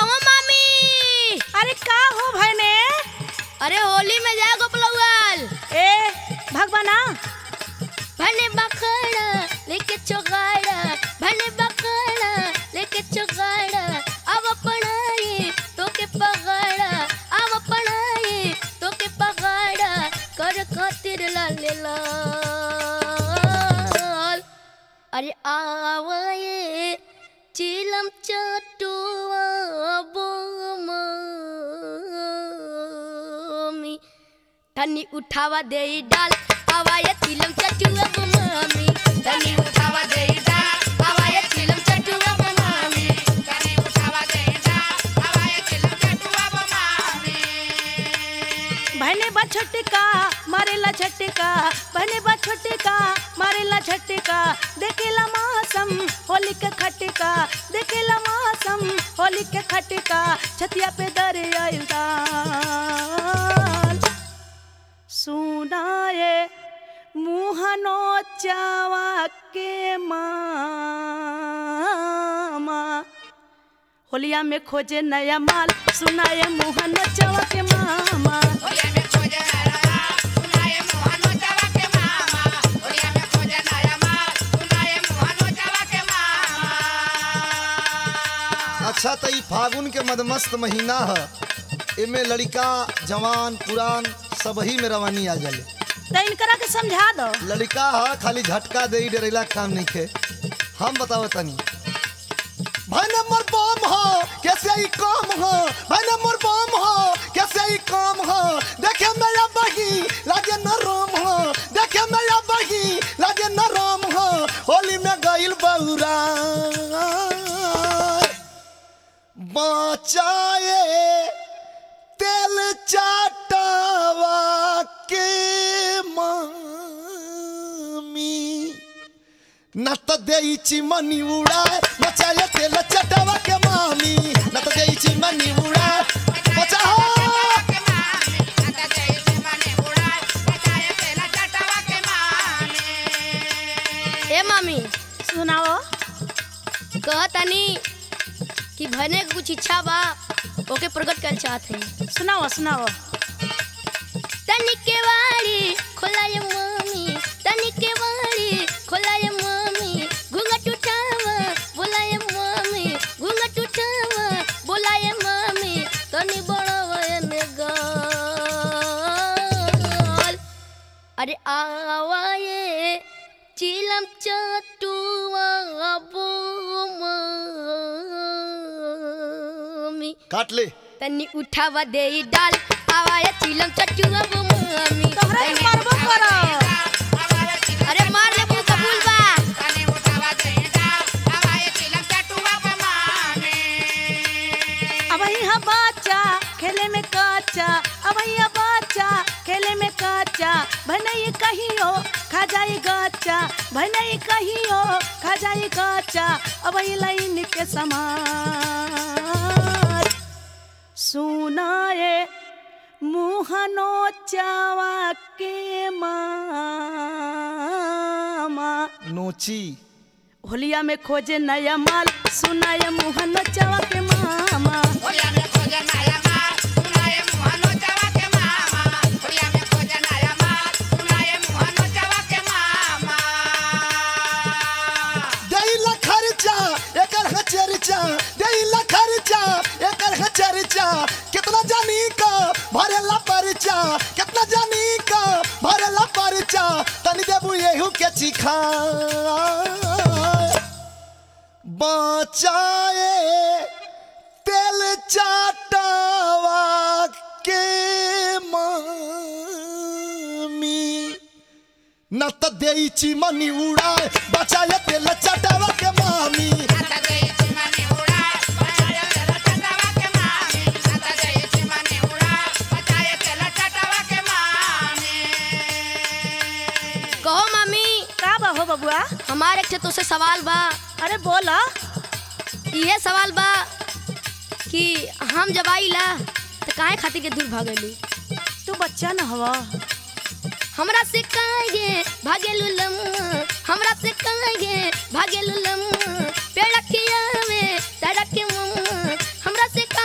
कहो मामी अरे का हो भैने अरे होली में जा गोपलौल ए भगवाना भने बखड़ा लेके चोगाड़ा भने बखड़ा लेके चोगाड़ा अब पढ़ाई तो के पगड़ा अब पढ़ाई तो के पगड़ा कर खातिर लाल लाल अरे आवाए चिलम चटुआ बोमी तनी उठावा दे डाल हवाया चिलम चटुआ बोमी तनी उठावा दे डाल हवाया चिलम चटुआ बोमी तनी उठावा दे डाल हवाया चिलम चटुआ बोमी भैने बा छोटका मारेला झटका भैने बा छोटका मारेला झटका देखेला मौसम होली के खटका देखेला मौसम होली के खटका छतिया पे दर आइल दाल सुनाए मुहनो चावा के मामा होलिया में खोजे नया माल सुनाए मुहनो चावा के मामा अच्छा तो ई फागुन के मदमस्त महीना ह एमे लड़का जवान पुरान सबही में रवानी आ जाले तो इनकरा के समझा दो लड़का ह खाली झटका दे डरेला के काम नहीं खे हम बताओ तनी भाई नंबर बम हो कैसे ही काम हो भाई नंबर बम हो कैसे ही काम हो देखे मेरा बही लागे न राम हो देखे मेरा बही लागे न राम हो होली में गइल बौरा बचाए तेल चाटावा के मामी न त देई चिमनी उड़ाए बचाए तेल चटावा के मामी न त देई चिमनी उड़ाए बचाओ ए मामी सुनाओ कहतनी कि भने के कुछ इच्छा बा ओके प्रकट कर चाहत है सुनाओ सुनाओ तनी के वाड़ी खोलाय मम्मी तनी के वाड़ी खोलाय मम्मी घूंघट उठावा बोलाय मम्मी घूंघट उठावा बोलाय मम्मी तनी बड़ावा ने गाल अरे आवाए चिलम चटुआ मम्मी काट ले तनी उठावा दे डाल आवाया चिलम चटुआ वो मम्मी तोहरा के मारबो करो अरे मार ले मुंह कबूल बा अब ही बच्चा खेले में कच्चा अब ही बच्चा खेले में कच्चा भनई कहियो खा जाई गच्चा भनई कहियो खा जाई गच्चा अब ही लाइन के समान सुनाए मुहनो चावा के मामा नोची होलिया में खोजे नया माल सुनाए मुहन चावा के मामा देइला खर्चा एकर है चर्चा देइला खर्चा एकर है चर्चा कितना जानी का भरेला परचा कितना जानी का भरेला परचा तनी देबू येहू के चिखा बचाए तेल चाटावा के मामी न त देई चिमनी उड़ाए बचाए तेल चटावा के मामी कहो मम्मी का बा हो बबुआ हमारे एक ठे तुझसे सवाल बा अरे बोला ये सवाल बा कि हम जब आईला तो काहे खातिर के दूर भागली तू बच्चा न हवा हमरा से काहे भागेलू लम हमरा से काहे भागेलू लम पेड़ खियावे सड़क के मम हमरा से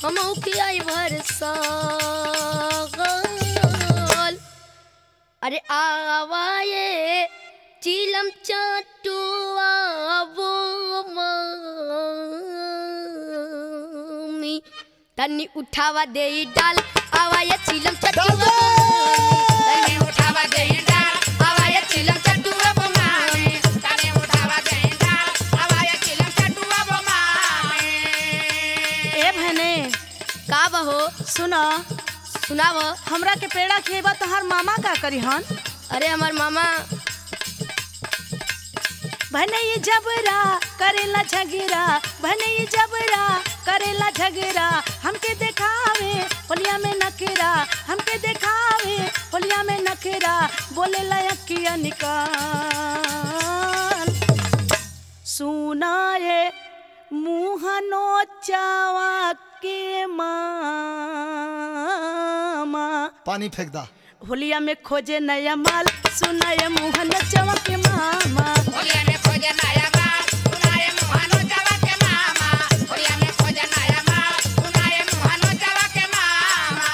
हम खियाई भर साल अरे आवाए चिलम चटुआ वो मम्मी तनी उठावा दे डाल आवाए चिलम चटुआ वो मम्मी। तनी उठावा दे डाल आवाए चिलम चटुआ वो मम्मी। तनी उठावा दे डाल आवाए चिलम चटुआ वो मम्मी। ए बहने का बहो सुनो सुनाव हमरा के पेड़ा खेबा तोहार मामा का करी हन अरे हमार मामा बहने ये जबरा करेला झगड़ा बहने ये जबरा करेला झगड़ा हमके देखावे होलिया में नखरा हमके देखावे होलिया में नखरा बोले लयकिया निकाल सुना ये मुँह नोचावा के मामा पानी फेंक दा होलिया में खोजे नया माल सुना ये मुँह नोचावा के मामा होलिया में खोजे नया माल सुनाए मुहानो जावा के मामा होलिया में खोजे नया माल सुनाए मुहानो जावा के मामा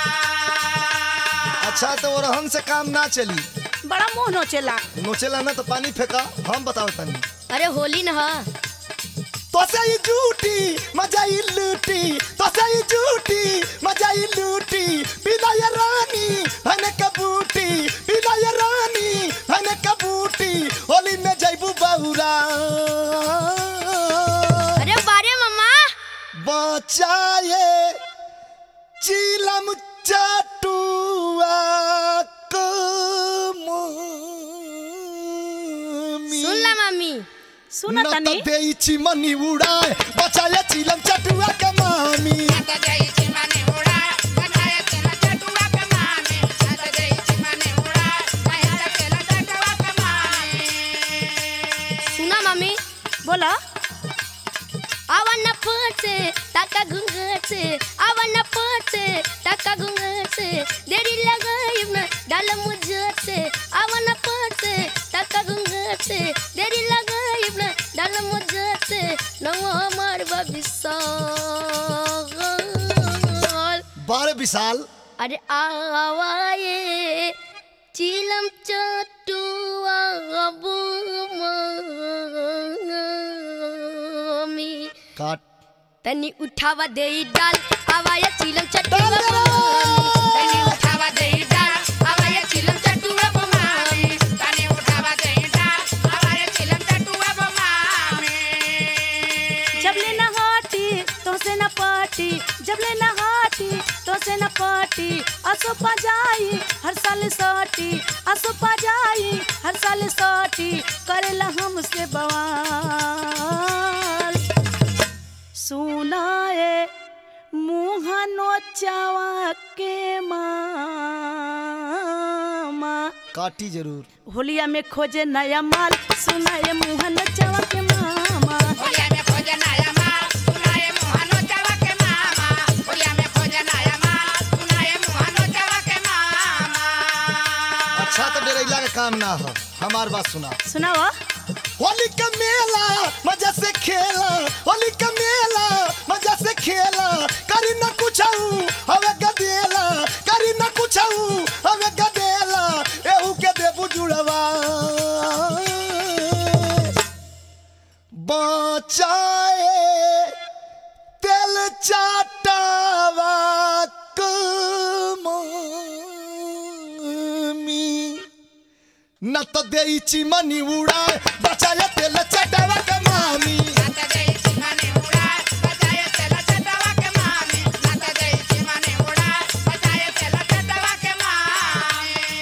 अच्छा तो वो रहन से काम ना चली बड़ा मुँह नोचेला नोचेला ना तो पानी फेंका हम बताओ तनी अरे होली न हा तो सही झूठी मजा ही लूटी तो सही झूठी मजा ही लूटी पीला ये रानी भने कबूटी पीला ये रानी भने कबूटी होली में जैबू बहुरा अरे बारे मम्मा बचाए चिलम चटुआ को मम्मी। सुन ला मम्मी सुन न त तनी देई चिमनी उड़ाए बचाए चिलम चटुआ के मामी सुना मम्मी बोला आवन फट से टाका घूंघट से आवन फट से टाका घूंघट से देरी लगाई न डाल मुझट से आवन फट से टाका घूंघट से देरी लगाई न डाल मुझट से नवा हमार बबिसाल बारह विशाल अरे आवाए चिलम चटुआ मम्मी काट तनी उठावा दे डाल आवाया चिलम चटुआ मम्मी तनी उठावा दे डाल आवाया चिलम चटुआ मम्मी तनी उठावा दे डाल आवाया चिलम चटुआ मम्मी जब ले न हाटी तो से न पाटी जब ले न हाटी तो से न पाटी असो पजाई हर साल साटी असो पजाई हर साल साटी करेला हमसे बवाल सुनाए मुँह नोचावा के मामा काटी जरूर होलिया में खोजे नया माल सुनाए मुँह नोचावा के मामा होलिया में खोजे नया माल सुनाए मुहानो जावा के मामा होलिया में खोजे नया माल सुनाए मुहानो जावा के मामा अच्छा तो डेरैला का काम ना हो हमार बात सुना सुनाओ होली का मेला मजा से खेला होली का मेला मजा से खेला करी ना कुछ हवे गदेला करी ना कुछ हवे गदेला एहू के देबू जुड़वा बचाए तेल चाटावा कमी न त देई चिमनी उड़ाए बचाए तेल चटावा के मामी नाता दे चिमाने उड़ा बजाए तेला चटवा के मामी नाता दे चिमाने उड़ा बजाए तेला चटवा के मामी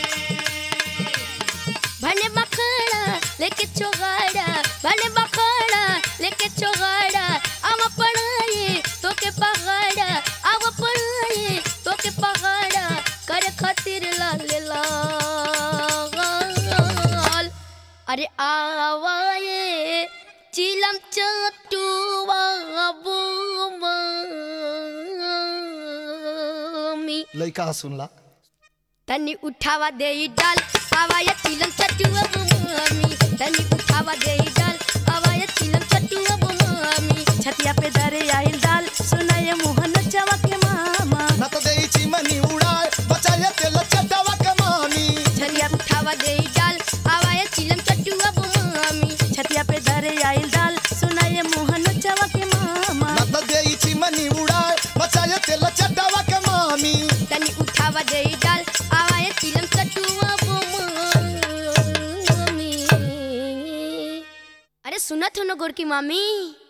भने बखड़ा लेके चोगाड़ा भने बखड़ा लेके चोगाड़ा आव पढ़ाई तो के पहाड़ा आव पढ़ाई तो के पहाड़ा करे खातिर लाल लाल अरे आवाए चिलम चटुआ मम्मी लइका सुनला तनी उठावा दे डाल आवाया चिलम चटुआ मम्मी तनी उठावा दे डाल आवाया चिलम चटुआ मम्मी छतिया पे दरे आइल दाल सुनाए मुँह हो न गोरकी मामी